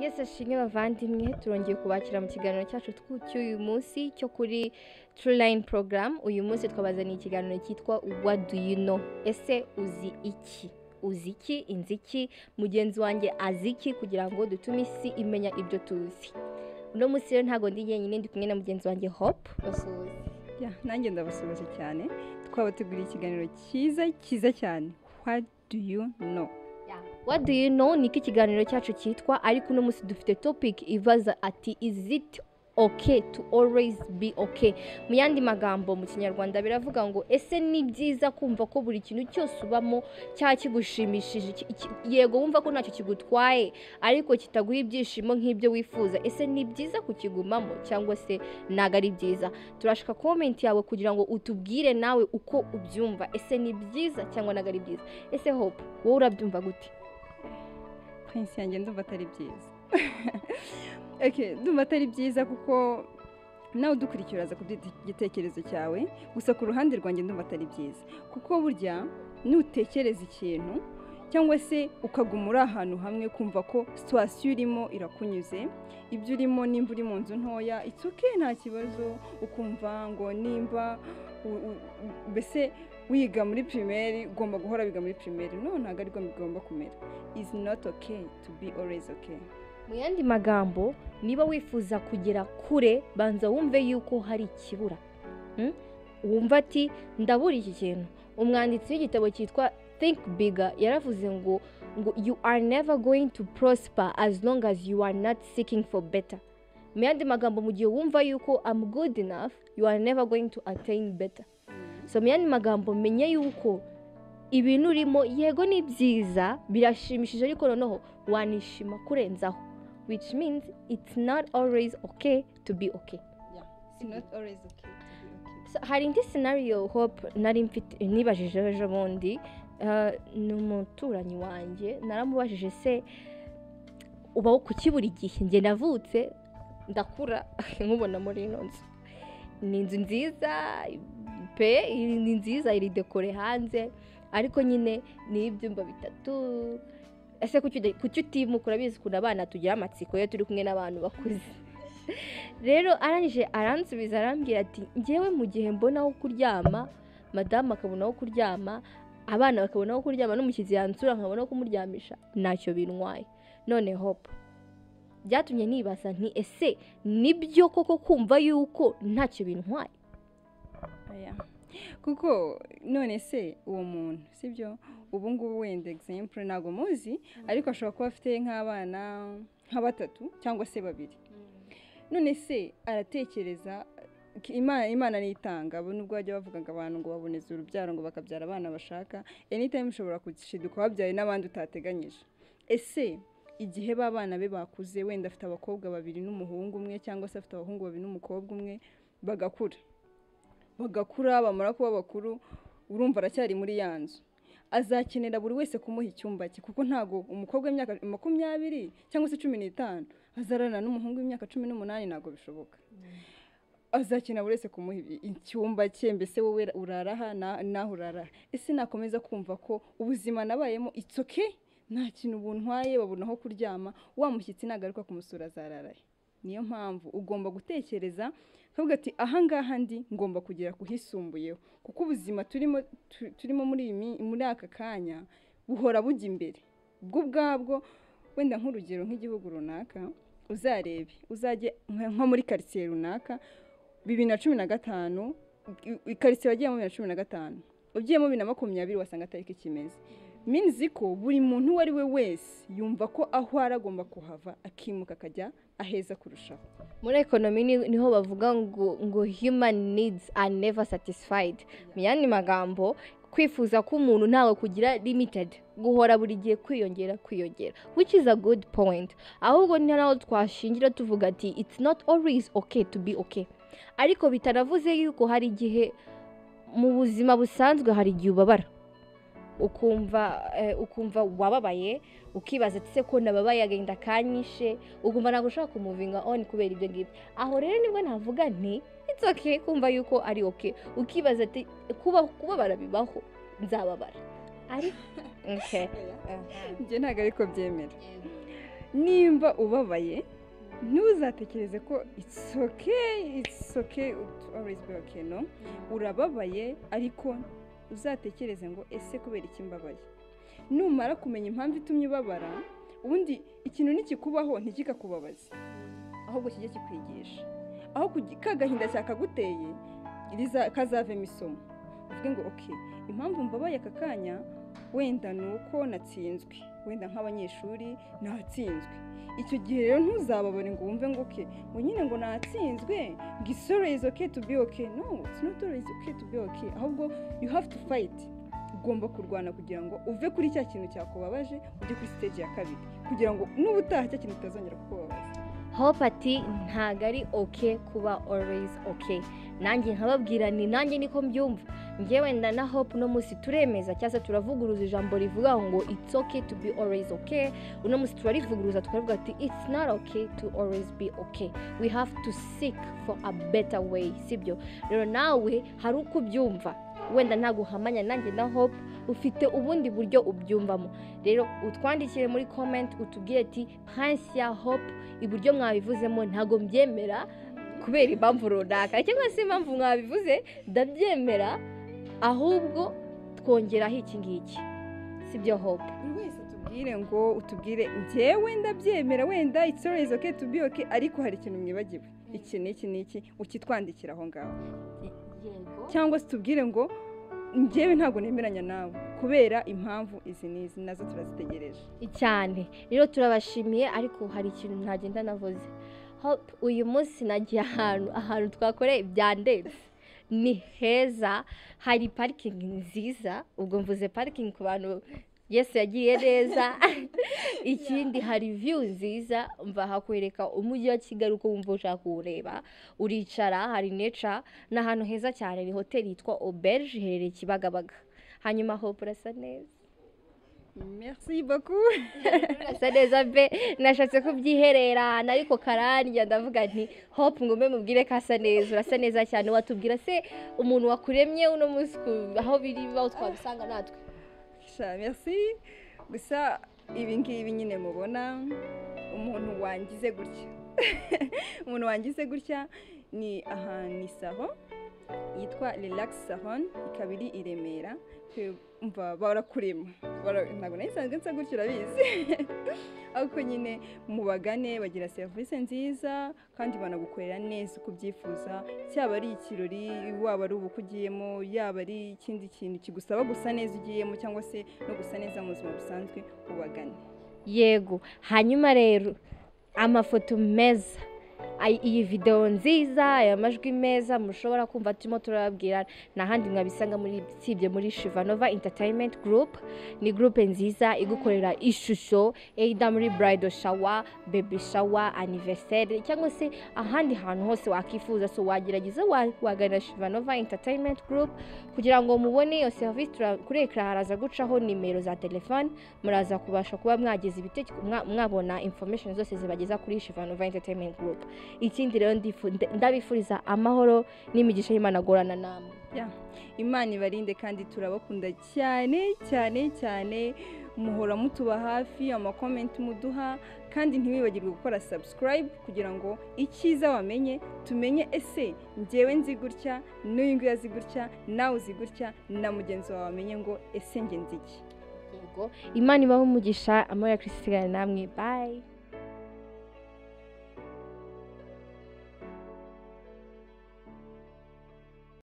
yesi ashimwe bavandimwe turongeye kubakira mu kiganiro cyacu cy'uyu munsi cyo kuri turulayini porogaramu uyu munsi twabazaniye ikiganiro cyitwa wadi yu no ese uzi iki uzi iki inzi iki mugenzi wanjye azi iki kugira ngo dutume isi imenya ibyo tuzi uno munsi rero ntabwo ndi njyenyine ndi kumwe na mugenzi wanjye hopu basuhuze Ya, nanjye ndabasubaje cyane twaba tuguriye ikiganiro cyiza cyiza cyane what do you know What do you know ni iki kiganiro cyacu cyitwa ariko uno munsi dufite topic ibaza ati is it okay to always be okay mu yandi magambo mu kinyarwanda biravuga ngo ese ni byiza kumva ko buri kintu cyose ubamo cyaba kigushimishije iki- iki- yego wumva ko ntacyo kigutwaye ariko kitaguha ibyishimo nk'ibyo wifuza ese ni byiza kukigumamo cyangwa se ntabwo ari byiza turashaka komenti yawe kugira ngo utubwire nawe uko ubyumva ese ni byiza cyangwa ntabwo ari byiza ese hope wowe urabyumva gute prince yanjye ndumva atari byiza okay ndumva atari byiza kuko nawe udukurikira uraza kubyita igitekerezo cyawe gusa ku ruhande rwanjye ndumva atari byiza kuko burya nutekereza ikintu cyangwa se ukaguma uri ahantu hamwe kumva ko situwasiyo urimo irakunyuze ibyo urimo nimba uri mu nzu ntoya itsuke nta kibazo ukumva ngo nimba u- u- u- mbese wiga muri pirimeri ugomba guhora wiga muri pirimeri no ntabwo ariko bigomba kumera is not okay to be always okay. mu yandi magambo niba wifuza kugera kure banza wumve yuko hari ikibura Mm? wumva ati ndabura iki kintu umwanditsi w'igitabo cyitwa think bigger yaravuze ngo ngo you are never going to prosper as long as you are not seeking for better mu yandi magambo mu gihe wumva yuko i'm good enough you are never going to attain better so mu yandi magambo menye yuko ibintu urimo yego ni byiza birashimishije ariko noneho wanishima kurenzaho which means it's not always okay to be okay It's not always okay to be okay. So, hari indi scenario hope nari mfite nibajije ejo bundi eh, ni umuturanyi wanjye naramubajije se ubaho kuki buri gihe njye navutse ndakura nkubona muri ino nzu ni inzu nziza pe iri- ni nziza iri dekore hanze ariko nyine ni ibyumba bitatu ese kuki uda- kuki utimuka urabizi ukuntu abana tugira amatsiko iyo turi kumwe n'abantu bakuze rero arangije aransubiza arambwira ati ngewe mu gihe mbona aho kuryama madamu akabona aho kuryama abana bakabona aho kuryama n'umushyitsi yansura nkabona aho kumuryamisha ntacyo bintwaye none hope byatumye nibaza nti ese nibyo koko kumva yuko ntacyo bintwaye Oya. kuko none se uwo muntu sibyo ubu ngubu wenda exemple ntabwo muzi ariko ashobora kuba afite nk'abana nka batatu cyangwa se babiri none se aratekereza k- imana imana nitanga bo nubwo bajya bavuga ngo abantu ngo baboneze urubyaro ngo bakabyara abana bashaka anytime ushobora gushiduka wabyaye n'abandi utateganyije ese igihe ba bana be bakuze wenda afite abakobwa babiri n'umuhungu umwe cyangwa se afite abahungu babiri n'umukobwa umwe bagakura bagakura bamara kuba bakuru urumva aracyari muri ya nzu azakenera buri wese kumuha icyumba cye kuko ntabwo umukobwa w'imyaka makumyabiri cyangwa se cumi n'itanu azarana n'umuhungu w'imyaka cumi n'umunani ntabwo bishoboka azakenera buri wese kumuha ibi- icyumba cye mbese wowe urara aha na- naho urara ese nakomeza kumva ko ubuzima nabayemo itsoke nta kintu buntwaye babona aho kuryama wa mushyitsi nagaruka kumusura azararaye niyo mpamvu ugomba gutekereza ukavuga ati ahangaha ndi ngomba kugera ku hisumbuyeho kuko ubuzima turimo tu- turimo muri iyi mi- muri aka kanya buhora bujya imbere bwo ubwabwo wenda nk'urugero nk'igihugu runaka uzarebe uzajye nka- nko muri karitsiye runaka bibiri na cumi na gatanu i- i- karitsiye wagiyemo bibiri na cumi na gatanu ugiyemo bibiri na makumyabiri wasanga atari ko ikimeze minizi ko buri muntu uwo ari we wese yumva ko aho ari agomba kuhava akimuka akajya aheza kurushaho muri ekonomi ni- niho bavuga ngo ngo human needs are never satisfied mu yandi magambo kwifuza k'umuntu ntawe kugira limited guhora buri gihe kwiyongera kwiyongera which is a good point ahubwo ni naho twashingira tuvuga ati it's not always okay to be okay ariko bitanavuze yuko hari igihe mu buzima busanzwe hari igihe ubabara ukumva eh, ukumva wababaye ukibaza ati se ko nababaye agahinda kanyishe ukumva ntabwo ushaka kumuvinga on kubera ibyo ngibyo aho rero nibwo navuga nti it's okay kumva yuko ari okay ukibaza ati kuba kubabara bibaho nzababara ari okay njye ntabwo ariko byemera nimba ubabaye ntuzatekereze ko it's okay it's okay it always be okay no urababaye ariko uzatekereze ngo ese kubera iki mbabaye numara kumenya impamvu itumye ubabara ubundi ikintu nikikubaho ntikikakubabaze ahubwo kijye kikwigisha aho kugi- ka gahinda cyakaguteye riza- kazavemo isomo uvuge ngo ok impamvu mbabaye aka kanya wenda ni uko natsinzwe wenda nk'abanyeshuri natsinzwe icyo gihe rero ntuzababare ngo wumve ngo oke ngo nyine ngo natsinzwe ngo isore is okay to be okay no it's not always okay to be okay ahubwo you have to fight ugomba kurwana kugira ngo uve kuri cya kintu cyakubabaje ujye kuri stage ya kabiri kugira ngo n'ubutaha cya kintu kitazongera kukubabaza hope ati ntabwo ari oke kuba always oke nanjye nkababwira ni nanjye niko mbyumva njye wenda na hope uno munsi turemeza cyangwa se turavuguruza ijambo rivuga ngo it's okay to be always okay uno munsi turarivuguruza tukavuga ati it's not okay to always be okay we have to seek for a better way sibyo rero nawe hari uko ubyumva wenda ntabwo uhamanya nanjye na hope ufite ubundi buryo ubyumvamo rero utwandikire muri comment utubwire ati pansi ya hope iburyo mwabivuzemo ntabwo mbyemera kubera impamvu runaka cyangwa se impamvu mwabivuze ndabyemera ahubwo twongeraho iki ngiki si byo hope buri wese atubwire ngo utubwire njyewe ndabyemera wenda it's always okay to be okay ariko hari ikintu mwibagiwe iki n'iki n'iki ukitwandikira aho ngaho cyangwa se tubwire ngo njyewe ntabwo nemeranya nawe kubera impamvu izi n'izi nazo turazitegereje cyane rero turabashimiye ariko hari ikintu ntagenda navuze hope uyu munsi nagiye ahantu ahantu twakoreye byandenze ni heza hari parikingi nziza ubwo mvuze parikingi ku bantu yesu yagiye neza ikindi hari view nziza mva hakwereka umujyi wa kigali uko wumva ushaka kuwureba uricara hari nature ni ahantu heza cyane ni hoteli yitwa auberge iherereye kibagabaga hanyuma hope urasa neza merci baku asa neza be nashatse kubyihererana ariko karandya ndavuga nti hope ngo mbe mubwire ko asa neza urasa neza cyane watubwira se umuntu wakuremye uno munsi ku- aho biri aho twabisanga natwe sha merci gusa ibi ngibi nyine mubona umuntu wangize gutya umuntu wangize gutya ni ahantu isaho yitwa relax salon ikaba iri i remera mva barakurema Bara- ntabwo nari nsanzwe nsa gutya urabizi ariko nyine mubagane bagira serivisi nziza kandi banagukorera neza uko ubyifuza cyaba ari ikirori waba ari ubukwe ugiyemo yaba ari ikindi kintu kigusaba gusa neza ugiyemo cyangwa se no gusa neza mu buzima busanzwe ubagane yego hanyuma rero amafoto meza ay- iyi videwo nziza aya majwi meza mushobora kumva turimo turababwira n'ahandi mwabisanga muri usibye muri shivanova entertainment group ni groupe nziza igukorera ishusho either muri bridal shower baby shower anniversaire cyangwa se ahandi hantu hose wakifuza so wagerageza wa- wagana shivanova entertainment group kugira ngo mubone iyo serivisi tura- kuri ekara haraza gucaho nimero za telefone muraza kubasha kuba mwageza ibitekerezo mwabona information zose zibageza kuri Shivanova Entertainment Group ikindi rero ndifu- nda- ndabifuriza amahoro n'imigisha y'Imana agorana namwe imana ibarinde kandi turabakunda cyane cyane cyane muhora mutuba hafi amakomenti muduha kandi ntiwibagirwe gukora subscribe kugira ngo icyiza wamenye tumenye ese njyewe nzi gutya n'uyu nguyu azi gutya nawe uzi gutya na mugenzi wawe amenye ngo ese nge nzi iki yego Imana ibahe umugisha amahoro ya Kristo isigane namwe bye